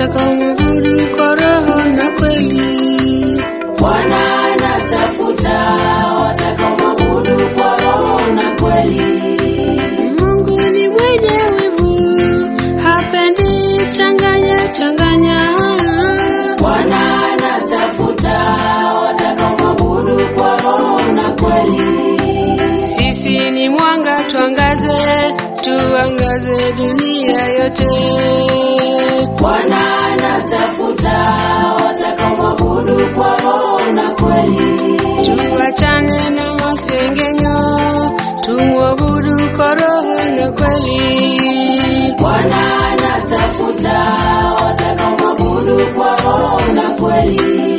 watakaomwabudu kwa roho na kweli. Bwana anatafuta watakaomwabudu kwa roho na kweli. Mungu ni mwenye wivu, hapendi changanya changanya. Bwana anatafuta watakaomwabudu kwa roho na kweli. Sisi ni mwanga, tuangaze, tuangaze dunia yote. Bwana anatafuta watakaomwabudu kwa roho na kweli. Tuachane na masengenyo, tumwabudu kwa roho na kweli. Bwana anatafuta watakaomwabudu kwa roho na kweli.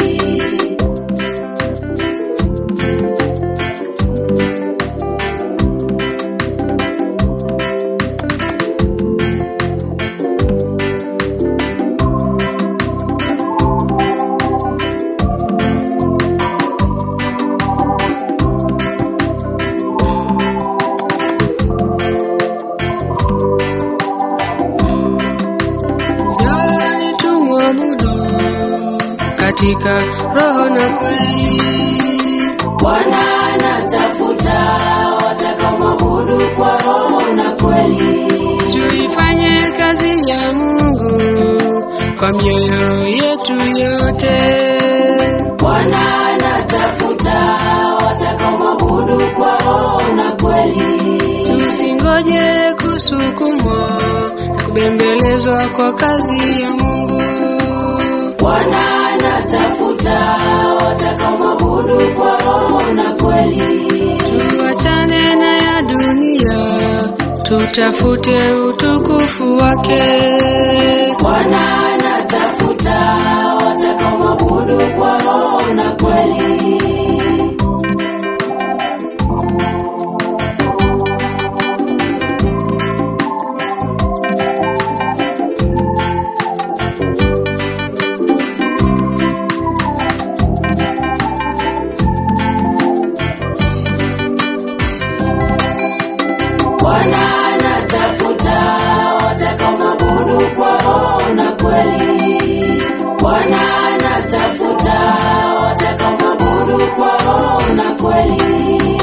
Njooni tumwabudu katika roho na kweli. Bwana anatafuta watakaomwabudu kwa roho na kweli. Tuifanye kazi ya Mungu kwa mioyo yetu yote. Bwana anatafuta watakaomwabudu kwa roho na kweli. Tusingoje kusukumwa na kubembelezwa kwa kazi ya Mungu. Bwana anatafuta watakaomwabudu kwa roho na kweli. Tuachane na ya dunia, tutafute utukufu wake. Bwana anatafuta watakaomwabudu kwa roho na kweli. Bwana anatafuta watakaomwabudu kwa roho na kweli. Bwana anatafuta watakaomwabudu kwa roho na kweli.